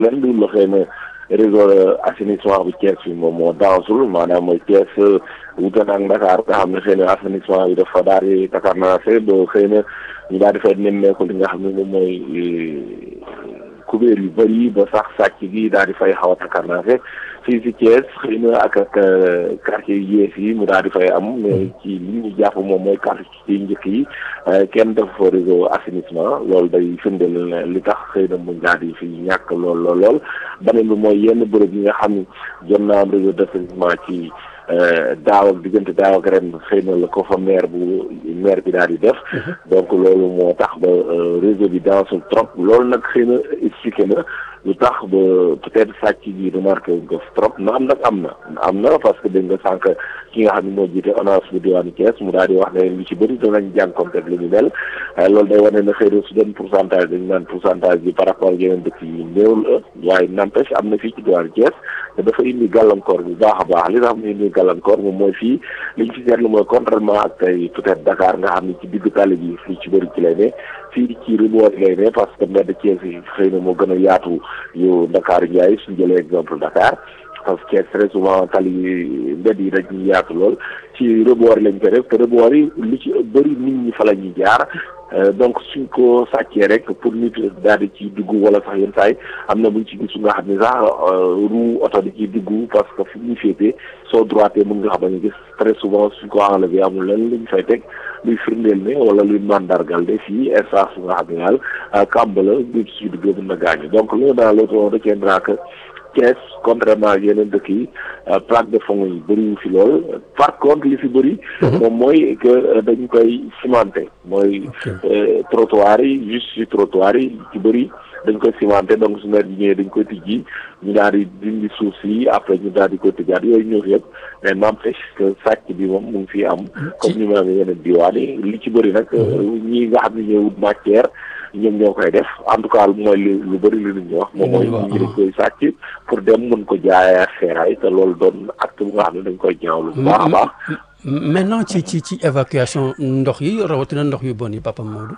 lenn du la xëy na réseau assainissement bi Thiès bi moom moo dansul maanaam mooy Thiès wuute na ak Dakar nga xam ne xëy na assainissement bi dafa daal di Dakar naa see ba xëy na ñu daal di fay nemmeeku li nga xam ne moom mooy kubéer yu bëri ba sax sàcc gi daal di fay xaw a Dakar naa see fii si Thiès xëy na ak ak quartier yu yees yi mu daal di fay am mais ci li ñu jàpp moom mooy quartier yi njëkk yi kenn dafa fa réseau assainissement loolu day firndeel li tax xëy na mu daal di fi ñàkk lool lool lool beneen bi mooy yenn bërëb yi nga xam ni jot naa am réseau d'assainissement ci daaw ak diggante daaw ak ren xëy na la ko fa maire bu maire bi daal di def donc loolu moo tax ba réseau bi dansul trop loolu nag xëy na expliqué na lu tax ba peut-être sàcc bi remarqué wuñ ko trop na am nag am na am na parce que dégg nga sànq ki nga xam ne moo jiite ONAS bu diwaanu Thiès mu daal di wax ne lu ci bëri danañ jànkoonte lu ñu mel loolu day wane ne xëy na su doon pourcentage dañu naan pourcentage bi par rapport ak yeneen dëkk yi néew la waaye n'empêche am na fii ci diwaanu Thiès te dafa indi gàllankoor bu baax a baax li tax mu indi gàllankoor moom mooy fii li ñu fi seetlu mooy contrairement ak tey peut-être Dakar nga xam ne ci digg tali bi fii ci bëri ci lay ne fii ci rebours lay ne parce que mbedd Thiès yi xëy na moo gën a yaatu yu Dakar Ndiaye suñu jëlee exemple Dakar parce que très souvent tali mbedd yi dañuy yaatu lool ci rebord lañ koy def te rebord yi lu ci bëri nit ñi fa la ñuy jaar donc suñ ko sàccee rek pour nit daal di ci dugg wala sax yenn saay am na buñ ci gis nga xam ne sax roue oto di ci dugg parce que fu ñu féetee soo droité mën nga xam ne gis très souvent suñ ko enlevé amul lenn luñ fay teg luy firndeel ne wala luy mandargal de fii espace bu nga xam ne daal kàmb la nit si duggee mën na gaañu donc loolu daal l'autre on retiendra que Thiès contrairement ak yeneen dëkk yi plaque de fond yi bëriwu fi lool par contre li fi bëri moom mooy que dañ koy cimenté mooy trottoir yi juste ci trottoir yi ci bëri dañ koy cimenté donc su nawet bi ñëwee dañ koy tijji ñu daal di dindi suuf si après ñu daal di koy tëjaat yooyu ñëw fi yëpp mais n'empêche que sàcc bi moom mu ngi fi am comme ñu ma amee yeneen diwaan yi li ci bëri nag ñi nga xam ne ñooy wut matière ñoom ñoo koy def en tout cas mooy lu lu bëri li nit ñi wax moom mooy ñi dañ koy sàcc pour dem mën ko jaayaat feeraay te loolu doon acte bu nga xam ne dañ koy ñaawlu bu baax a baax maintenant ci ci ci évacuation ndox yi rawatina ndox yu bon yi Papa Modou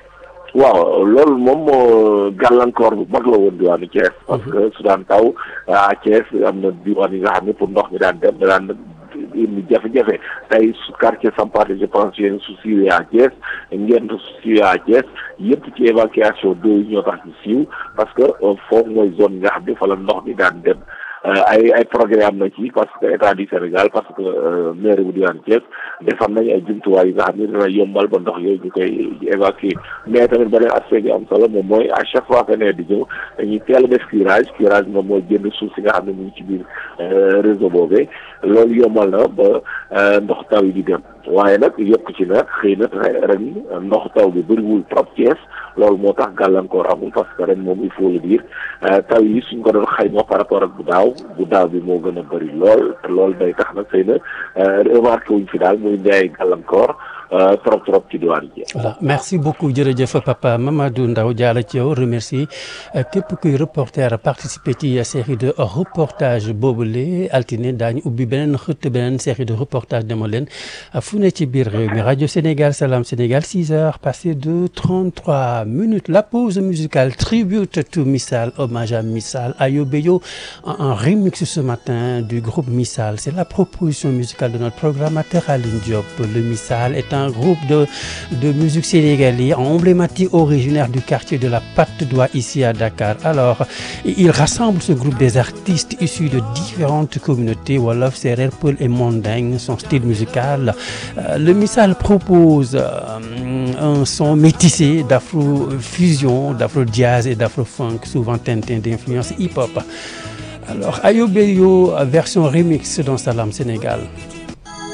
waaw loolu moom moo gàllankoor bu mag la woon diwaanu Thiès parce que su daan taw à Thiès am na diwaan yi nga xam ne pour ndox mi daan dem da daan indi jafe-jafe tey su quartier Sampaate je pense yéen su siiwee à Thiès ngeen su siiwee à Thiès yëpp ci évacuation d'eau yi ñoo tax ñu siiw parce que foofu mooy zone yi nga xam ne fa la ndox mi daan dem ay ay programme na ci parce que état du Sénégal parce que maire bu diwaan Thiès defar nañ ay jumtuwaay yi nga xam ne dina yombal ba ndox yooyu ñu koy évacuer mais tamit beneen aspect bi am solo moom mooy à chaque fois que ne di ñëw dañuy teel a def curage curage moom mooy génn suuf si nga xam ne mu ngi ci biir réseau boobee loolu yombal na ba ndox taw yi di dem waaye nag yokk ci nag xëy na ren ndox taw bi bëriwul trop Thiès loolu moo tax gàllankoor amul parce que ren moom il faut le dire taw yi suñ ko doon xayma par rapport ak bu daaw bu daaw bi moo gën a bëri lool te loolu day tax nag xëy na remarqué wuñ fi daal muy ndey gàllankoor trop trop ci diwaan ji. voilà merci beaucoup jërëjëf papa Mamadou Ndaw jaala ci yow remercie képp kuy reporter participer ci série de reportage boobule altine daañu ubbi beneen xët beneen série de reportage dema leen fu ne ci biir réew mi rajo Sénégal Salam Sénégal 6 heures passées de 33 minutes la pause musicale tribute to Missal hommage à Missal Ayobeyo en remix ce matin du groupe Missal c'est la proposition musicale de notre programmateur Aline Diop le Missal est un groupe de, de musique sénégalais emblématique originaire du quartier de la Patte d'Oie ici à Dakar. Alors, il rassemble ce groupe des artistes issus de différentes communautés, Wolof, Serer, Peul et Manding, son style musical. Euh, le Missal propose euh, un son métissé d'afro-fusion, d'afro-jazz et d'afro-funk, souvent teinté d'influence hip-hop. Alors, Ayobeyo, version remix dans Salam Sénégal.